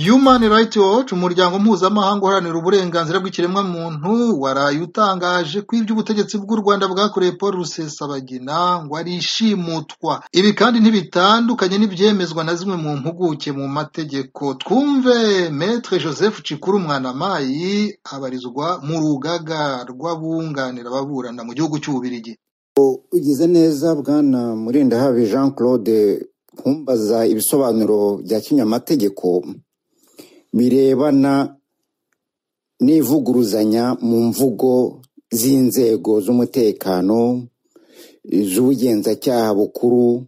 Human Rights Watch umuryango mpuzamahanga uharanira uburenganzira bw'ikiremwamuntu waraye utangaje ko ibyo ubutegetsi bw'u Rwanda bwakoreye Paul Rusesabagina ngo ari ishimutwa. Ibi kandi ntibitandukanye n'ibyemezwa na zimwe mu mpuguke mu mategeko. Twumve Maître Joseph Cikuru Mwanamayi abarizwa mu rugaga rw'abunganira ababurana mu gihugu cy'Ububirigi. ugize neza bwana murindahabi jean claude kumbaza ibisobanuro bya kinyamategeko birebana n'ivuguruzanya mu mvugo z'inzego z'umutekano z'ubugenzacyaha bukuru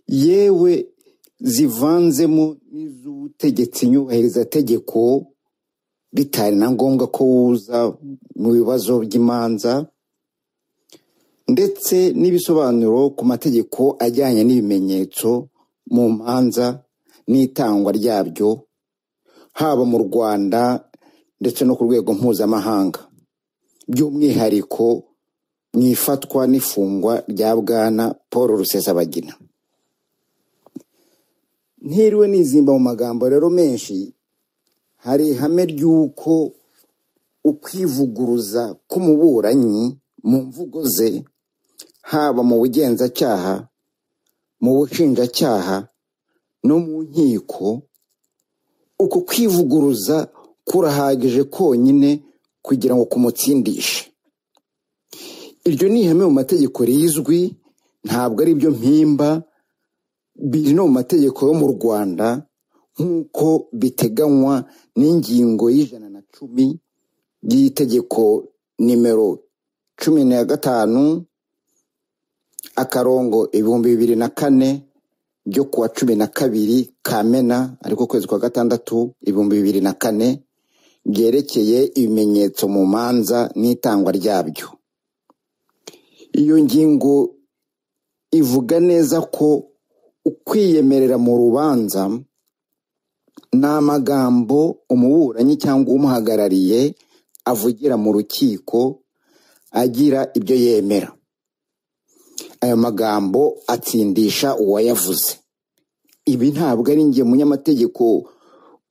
yewe zivanzemo n'iz'ubutegetsi nyubahirizategeko bitari na ngombwa ko wuza mu bibazo by'imanza ndetse n'ibisobanuro ku mategeko ajyanye n'ibimenyetso mu manza n'itangwa ryabyo haba mu rwanda ndetse no ku rwego mpuzamahanga by'umwihariko mu ifatwa n'ifungwa rya bwana paul rusesabagina ntiriwe nizimba mu magambo rero menshi hari ihame ry'uko ukwivuguruza k'umuburanyi mu mvugo ze haba mu bugenzacyaha mu bushinjacyaha no mu nkiko uko kwivuguruza kurahagije konyine kugira ngo kumutsindishe iryo ni ihame mu mategeko rizwi ntabwo ari byo mpimba biri no mu mategeko yo mu rwanda nk'uko biteganywa n'ingingo y'ijana na cumi y'itegeko nimero cumi na gatanu akarongo ibihumbi bibiri na kane byo kuwa cumi na kabiri kamena ariko ukwezi kwa gatandatu ibihumbi bibiri na kane byerekeye ibimenyetso mu manza n'itangwa ryabyo iyo ngingo ivuga neza ko ukwiyemerera mu rubanza ni amagambo umuburanyi cyangwa umuhagarariye avugira mu rukiko agira ibyo yemera ayo magambo atsindisha uwayavuze ibi ntabwo ari njye munyamategeko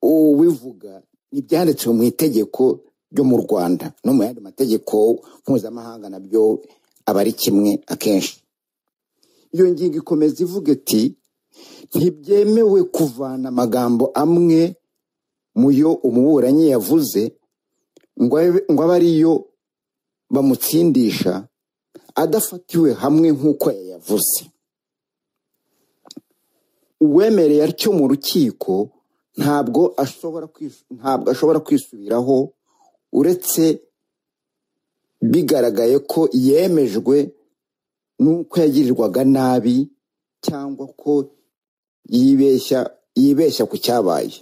ubivuga ibyanditswe mu itegeko ryo mu rwanda no mu yandi mategeko mpuzamahanga nabyo aba ari kimwe akenshi iyo ngingo ikomeza ivuga iti ntibyemewe kuvana amagambo amwe mu yo umuburanyi yavuze ngo abe- ngo abe ariyo bamutsindisha adafatiwe hamwe nk'uko yayavuze uwemereye atyo mu rukiko ntabwo ashobora kwisu- ntabwo ashobora kwisubiraho uretse bigaragaye ko yemejwe n'uko yagirirwaga nabi cyangwa ko yibeshya yibeshya ku cyabaye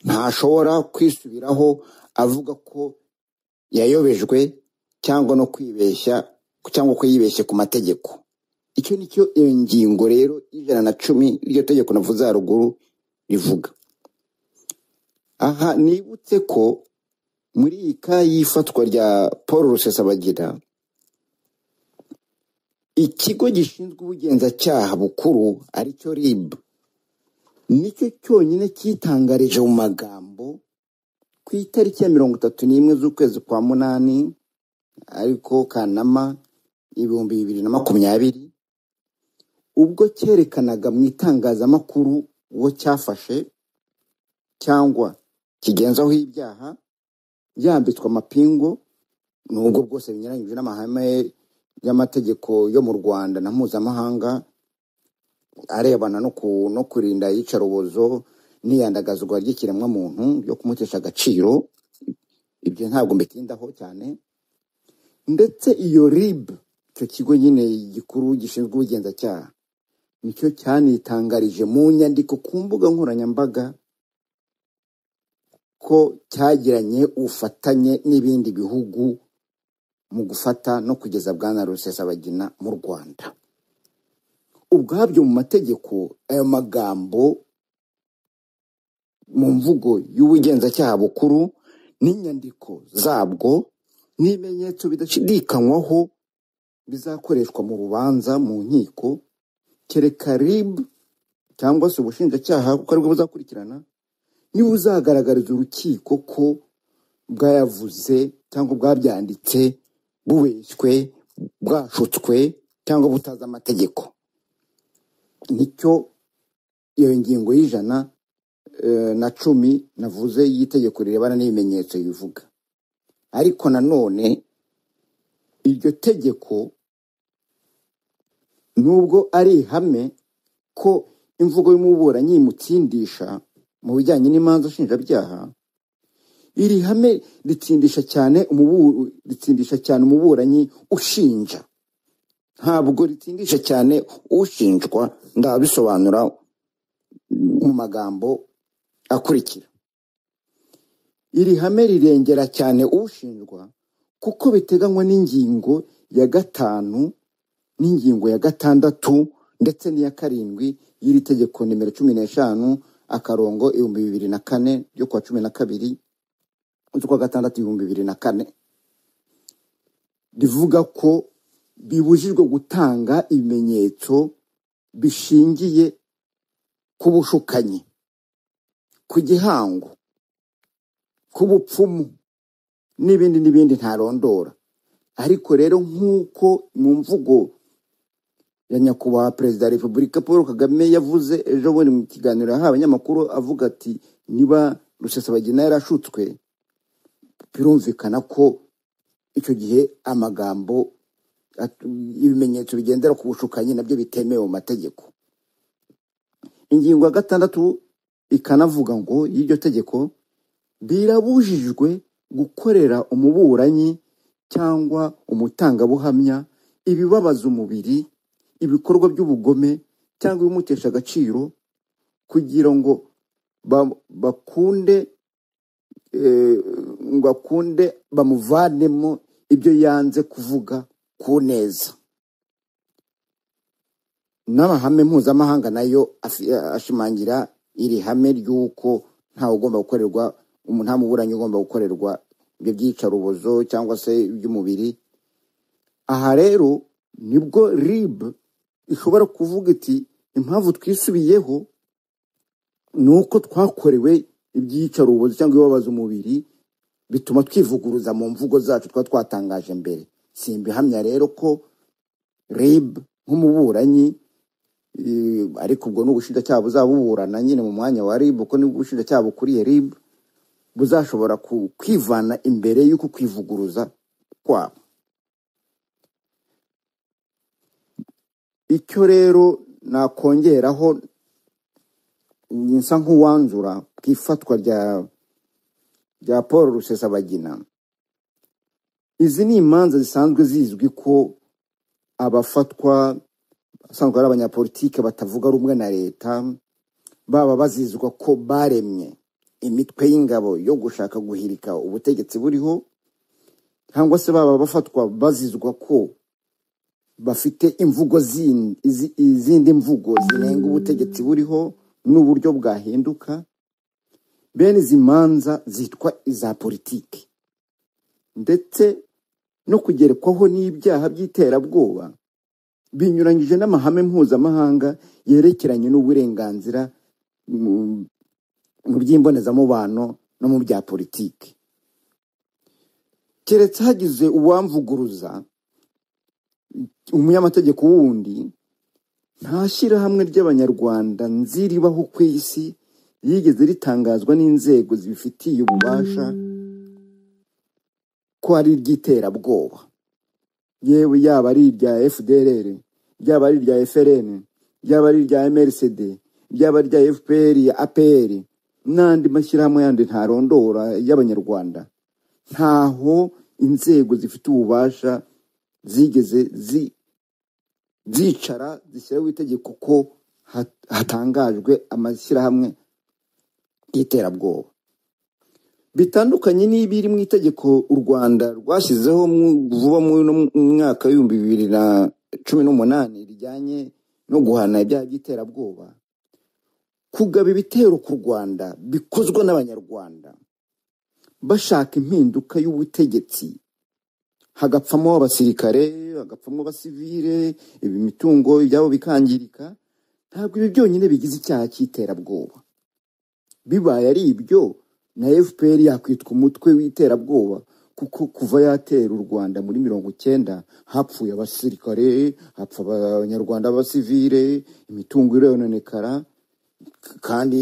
ntashobora kwisubiraho avuga ko yayobejwe cyangwa no kwibeshya cyangwa ko yibeshye ku mategeko icyo ni cyo iyo ngingo rero y'ijana na cumi iryo tegeko navuze haruguru rivuga aha nibutse ko muri iyi ka y'ifatwa rya paul rusesabagira ikigo gishinzwe ubugenzacyaha bukuru aricyo rib nicyo cyonyine cyitangarije mu magambo ku itariki ya mirongo itatu n'imwe z'ukwezi kwa munani ariko kanama ibihumbi bibiri na makumyabiri ubwo cyerekanaga mu itangazamakuru uwo cyafashe cyangwa kigenzaho ibyaha yambitswe amapingu nubwo bwose binyuranyije n'amahame y'amategeko yo mu rwanda na mpuzamahanga arebana no, ku, no kurinda iyicarubozo n'iyandagazwa ry'ikiremwamuntu ryo kumutesha agaciro ibyo ntabwo mbitindaho cyane ndetse iyo rib icyo kigo nyine gikuru gishinzwe ubugenzacyaha nicyo cyanitangarije mu nyandiko ku mbuga nkoranyambaga ko cyagiranye ubufatanye n'ibindi bihugu mu gufata no kugeza bwana rusesabagina mu rwanda ubwabyo mu mategeko ayo magambo mu mvugo y'ubugenzacyaha bukuru n'inyandiko zabwo n'ibimenyetso bidashidikanywaho bizakoreshwa mu rubanza mu nkiko kereka rib cyangwa se ubushinjacyaha kuko aribwo buzakurikirana niba uzagaragariza urukiko ko bwayavuze cyangwa bwabyanditse bubeshywe bwashutswe cyangwa butazi amategeko nicyo iyo ngingo y'ijana eh, na cumi navuze y'itegeko rirebana n'ibimenyetso bivuga ariko nanone iryo tegeko nubwo ari ihame ko imvugo y'umuburanyi imutsindisha mu bijyanye n'imanza nshinjabyaha iri hame ritsindisha cyane umubu- ritsindisha cyane umuburanyi ushinja ntabwo ritsindisha cyane ushinjwa ndabisobanura mu magambo akurikira iri hame rirengera cyane ushinjwa kuko biteganywa n'ingingo ya gatanu n'ingingo ya gatandatu ndetse n'iya karindwi y'iri tegeko nimero cumi n'eshanu akarongo ibihumbi bibiri na kane ryo kuwa cumi na kabiri z'ukwa gatandatu ibihumbi bibiri na kane rivuga ko bibujijwe gutanga ibimenyetso bishingiye ku bushukanyi ku gihango ku bupfumu n'ibindi n'ibindi ntarondora ariko rero nk'uko mu mvugo ya nyakubahwa perezida wa repubulika paul kagame yavuze ejo bundi mu kiganiro yahaye abanyamakuru avuga ati niba rusesabagina yarashutswe birumvikana ko icyo gihe amagambo at- ibimenyetso bigendera ku bushukanyi nabyo bitemewe mu mategeko ingingo ya gatandatu ikanavuga ngo y'iryo tegeko birabujijwe gukorera umuburanyi cyangwa umutangabuhamya ibibabaza umubiri ibikorwa by'ubugome cyangwa ibimutesha agaciro kugira ngo ba- bakunde eh, ngo akunde bamuvanemo ibyo yanze kuvuga ku neza n'amahame mpuzamahanga nayo afi- ashimangira iri hame ry'uko ntawe ugomba gukorerwa umu- nta muburanyi ugomba gukorerwa ibyo byicarubozo cyangwa se iby'umubiri aha rero nibwo rib ishobora kuvuga iti impamvu twisubiyeho ni uko twakorewe ibyicarubozo cyangwa ibibabaza umubiri bituma twivuguruza mu mvugo zacu tuba twatangaje mbere simbihamya rero ko rib nk'umuburanyi eh, ariko ubwo ni ubushinjacyaha buzabuburana nyine mu mwanya wa rib kuko ni ubushinjacyaha bukuriye rib buzashobora ku- kwivana imbere y'uko kwivuguruza kwabo icyo rero nakongeraho nsa nk'uwanzura ku ifatwa rya rya paul rusesabagina izi ni imanza zisanzwe zizwi ko abafatwa asanzwe ari abanyapolitike batavuga rumwe na leta baba bazizwa ko baremye imitwe y'ingabo yo gushaka guhirika ubutegetsi buriho cyangwa se baba bafatwa bazizwa ko bafite imvugo zindi izi- izindi mvugo zinenga ubutegetsi buriho n'uburyo bwahinduka bene izi manza zitwa iza politiki ndetse no kugerekwaho n'ibyaha by'iterabwoba binyuranyije n'amahame mpuzamahanga yerekeranye n'uburenganzira mu mu by'imbonezamubano no mu bya politiki keretse hagize uwamvuguruza umunyamategeko wundi nta shyirahamwe ry'abanyarwanda nziribaho ku isi yigeze ritangazwa n'inzego zibifitiye ububasha ko ari iry'iterabwoba yewe yaba ari irya fdrr ryaba ari irya frn ryaba ari irya mrcd ryaba ari irya fpr apr n'andi mashyirahamwe yandi ntarondora y'abanyarwanda ntaho inzego zifite ububasha zigeze zi zicara zishyiraho itegeko ko hat- hatangajwe amashyirahamwe y'iterabwoba bitandukanye n'ibiri mu itegeko u rwanda rwashyizeho mu- vuba mu mu- mu mwaka w'ibihumbi bibiri na cumi n'umunani rijyanye no guhana ibyaha by'iterabwoba kugaba ibitero ku rwanda bikozwe n'abanyarwanda bashaka impinduka y'ubutegetsi hagapfamo abasirikare hagapfamo abasivile imitungo ibyabo bikangirika ntabwo ibi byonyine bigize icyaha cy'iterabwoba bibaye ari ibyo na fpr yakwitwa umutwe w'iterabwoba kuko kuva yatera u rwanda muri mirongo icyenda hapfuye abasirikare hapfa abanyarwanda b'abasivire imitungo irononekara k- kandi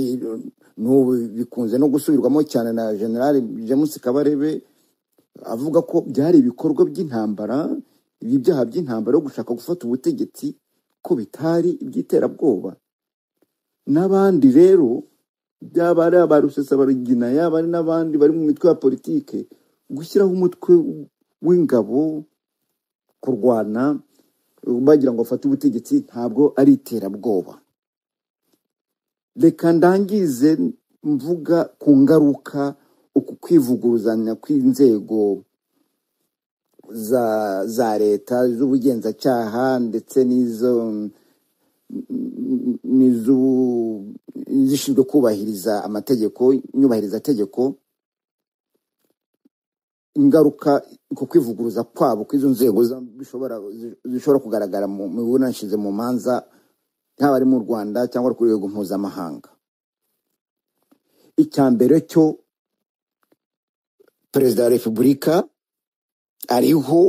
n'ubu bikunze no gusubirwamo cyane na general james kabarebe avuga ko byari ibikorwa by'intambara ibi byaha by'intambara yo gushaka gufata ubutegetsi ko bitari iby'iterabwoba n'abandi rero byaba ari aba rusesabagina yaba ari n'abandi bari mu mitwe ya politike gushyiraho umutwe w'ingabo kurwana bagira ngo bafate ubutegetsi ntabwo ari iterabwoba reka ndangize mvuga ku ngaruka uku kwivuguruzanya kw'inzego za za leta z'ubugenzacyaha ndetse n'izo n'izu- n'izishinzwe kubahiriza amategeko nyubahirizategeko ingaruka ku kwivuguruza kwabo kw'izo nzego za- bishobora zishobora kugaragara mu miburanishize mu manza yaba ari mu rwanda cyangwa ku rwego mpuzamahanga icya mbere cyo perezida wa repubulika ariho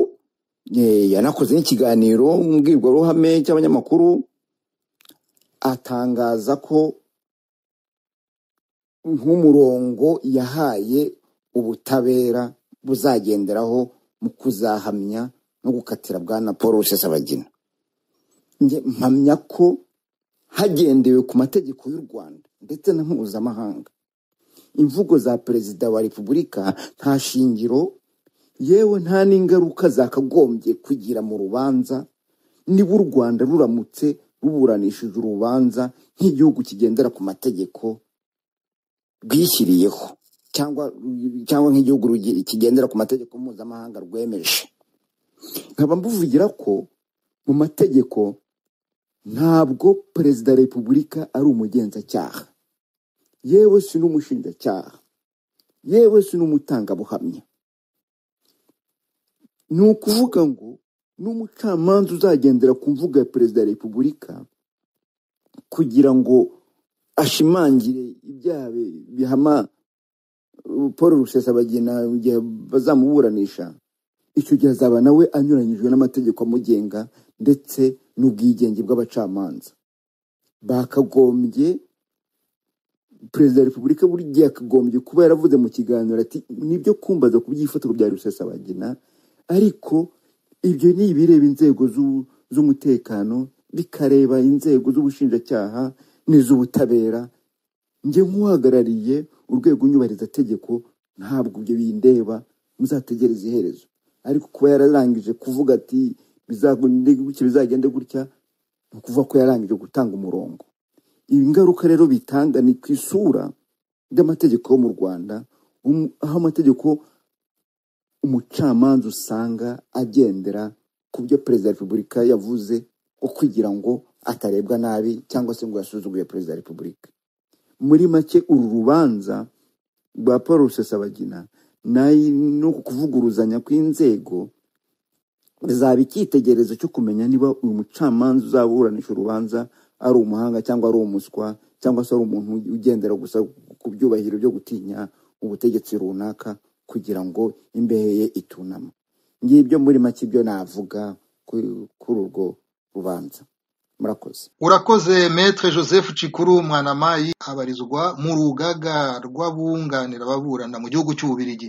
eh, yanakoze n'ikiganiro mu mbwirwaruhame cy'abanyamakuru atangaza ko nk'umurongo yahaye ubutabera buzagenderaho mu kuzahamya no gukatira bwana paul rusesabagina Njye mpamya ko hagendewe ku mategeko y'u rwanda ndetse na mpuzamahanga imvugo za perezida wa repubulika nta shingiro yewe nta n'ingaruka zakagombye kugira mu rubanza niba u rwanda ruramutse ruburanishije urubanza nk'igihugu kigendera ku mategeko rwishyiriyeho cyangwa cyangwa nk'igihugu rugi- kigendera ku mategeko mpuzamahanga rwemeje nkaba mbuvugira ko mu mategeko ntabwo perezida wa repubulika ari umugenzacyaha yewe si n'umushinjacyaha yewe si n'umutangabuhamya ni ukuvuga ngo n'umucamanza uzagendera ku mvugo ya perezida wa repubulika kugira ngo ashimangire ibyaha bi- bihama paul rusesabagina mu gihe bazamuburanisha icyo gihe azaba nawe anyuranyijwe n'amategeko amugenga ndetse n'ubwigenge bw'abacamanza bakagombye perezida wa repubulika buri gihe akagombye kuba yaravuze mu kiganiro ati nibyo kumbaza ku by'ifatiro bya rusesabagina ariko ibyo ni ibireba inzego z'u- z'umutekano bikareba inzego z'ubushinjacyaha n'iz'ubutabera njye nk'uhagarariye urwego nyubahirizategeko ntabwo ibyo bindeba muzategereze iherezo ariko kuba yararangije kuvuga ati bizagende gutya bizagende gutya ni ukuvuga ko yarangije gutanga umurongo iyi ngaruka rero bitanga ni ku isura ry'amategeko yo mu rwanda um- aho amategeko umucamanza usanga agendera ku byo perezida wa repubulika yavuze ko kugira ngo atarebwa nabi cyangwa se ngo yasuzuguye perezida wa repubulika muri make uru rubanza rwa paul rusesabagina n'ayi- n'uku kuvuguruzanya kw'inzego bizaba icyitegerezo cyo kumenya niba uyu mucamanza uzaburanisha urubanza ari umuhanga cyangwa ari umuswa cyangwa se ari umuntu ugendera gusa ku byubahiro byo gutinya ubutegetsi runaka kugira ngo imbehe ye itunama ngibyo muri make ibyo navuga ku- kuri urwo rubanza murakoze Urakoze Maître Joseph Cikuru Mwanamayi abarizwa mu rugaga rw'abunganira ababurana mu gihugu cy'Ububiligi.